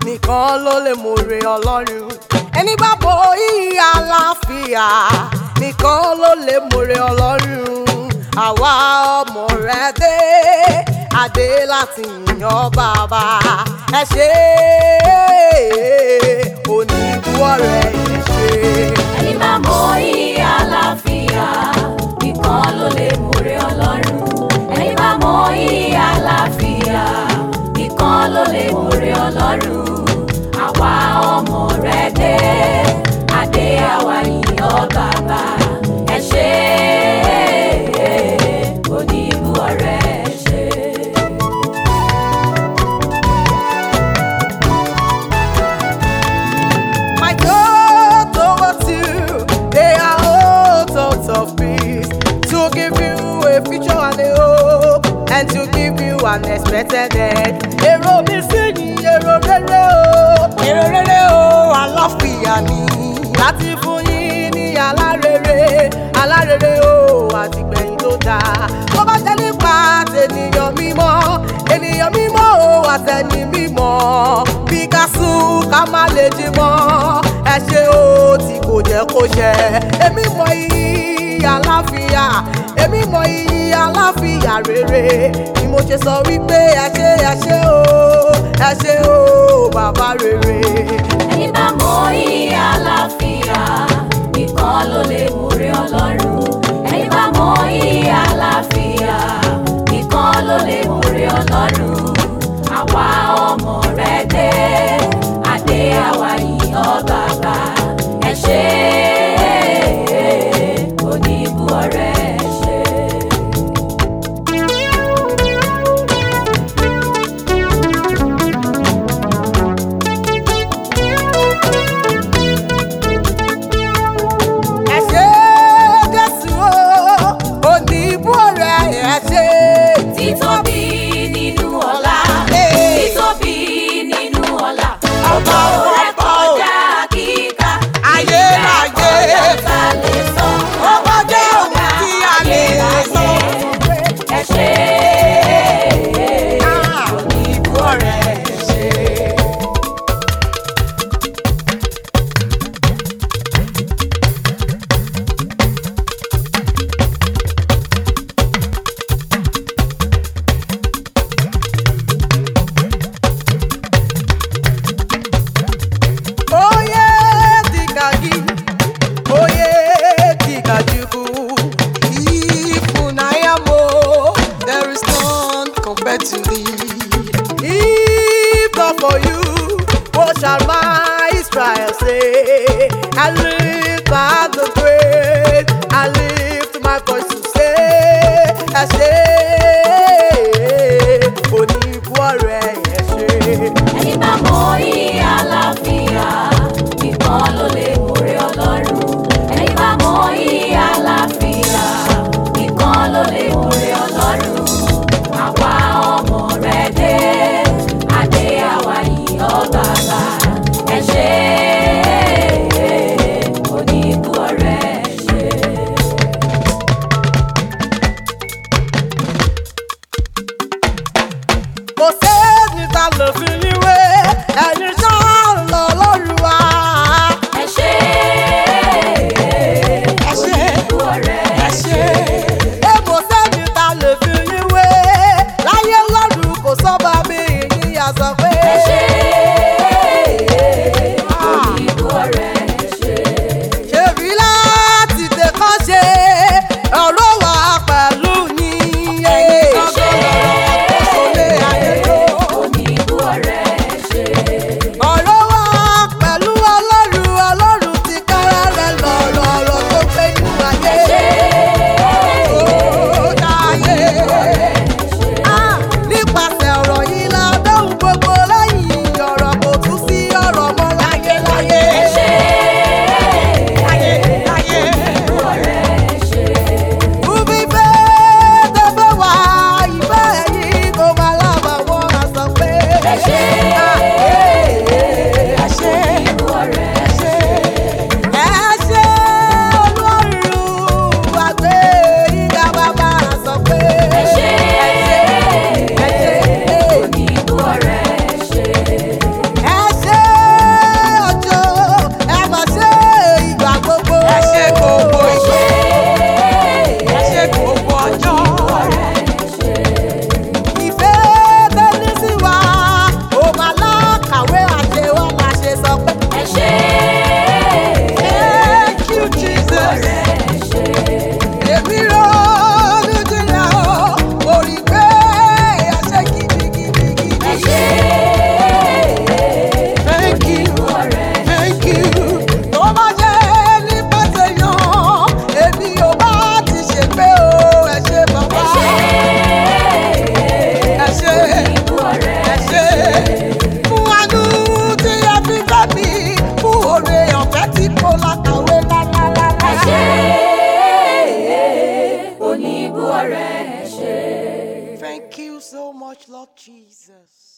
nìkan ló lè mòrè ọlọ́run ẹni bá bo yìí àlàáfíà nìkan ló lè mòrè ọlọ́run àwa ọmọ rẹ dé adé láti yan bàbá ẹ ṣe onídùúwọ̀ rẹ ẹ ṣe. ẹni bá mọ iye àlàáfíà nìkan ló lè múre ọlọ́run ẹni bá mọ iye àlàáfíà nìkan ló lè múre ọlọ́run àwa ọmọ rẹ dé adé àwa yìnyín bàbá ẹ ṣe oníbù ọ̀rẹ́ ẹ ṣe. My thoughts towards you, they are all thoughts of peace. To give you a future and a hope, and to give you an expected end. Èrò mi sí ni èrò rere o, èrò rere o, àlàáfíà ni. Láti fún yín ní alárere, alárere o, àtìgbẹ̀yìn tó dáa. Tó bá jẹ́ nípa tènìyàn mímọ́, ènìyàn mímọ́ o, àtẹni mímọ́. Bí ká sùn ká má lè jí mọ́, ẹ ṣe o tí kò jẹ́ kó ṣẹ. Èmi mọ iyì àlàáfíà, èmi mọ iyì àlàáfíà rere. Ni mo ṣe sọ wípé ẹ ṣe ẹ ṣe o, ẹ ṣe o bàbá rere. ẹni bá mọ iye àlàáfíà nìkan ló lè múre ọlọ́run ẹni bá mọ iye àlàáfíà nìkan ló lè múre ọlọ́run àwa ọmọ rẹ dé adé àwa yìnyín bàbá ẹ ṣe oníbù ọ̀rẹ́ ẹ ṣe. ẹ ṣe Jésù o, oníbú ọ̀rẹ́ ẹ ṣe. títóbi nínú ọlá Ee. títóbi nínú ọlá Ọba ọ̀rọ̀ rẹ ọba o. kọjá kíkà Ayérayé. ìfẹ́ kọjá tá a lè sọ Ọba jẹ́ ohun tí a lè sọ. ẹ ṣe Oníbú ọ̀rẹ́ ẹ ṣe. Oye dịka gị, onye dịka Chukwu, ịfụnanya m o, there is none compared to thee. If not for you, what shall my Israel say? I lift my hand to praise, I lift my voice to say, ẹ ṣé, oníbú ọ̀rẹ́ ẹ ṣé. ẹni bá mọ iye àlàáfíà nìkan ló lè múre ọlọ́run ẹni bá mọ iye àlàáfíà nìkan ló lè múre ọlọ́run àwa ọmọ rẹ dé adé àwa yìí ọba bá ẹ ṣe oníbù ọ̀rẹ́ ẹ ṣe. kò sẹ́ni ta lè fi yín wé ẹ̀yin ṣáà lọ lórí wa. ẹ ṣe Ẹ ṣé. oníbù ọ̀rẹ́ ẹ ṣe. ẹ kò sẹ́ni ta lè fi yín wé láyé lọ́rùn kò sọ́ba bí yín yà sọ pé. ẹ ṣe oníbù ọ̀rẹ́ ẹ ṣe. ṣèbí láti tẹ̀kọ́ ṣe ọ̀rọ̀ wà pẹ̀lú yín. Ẹ̀yin kan Ṣé ayé tó? oníbù ọ̀rẹ́ ẹ ṣe. much, Lord Jesus.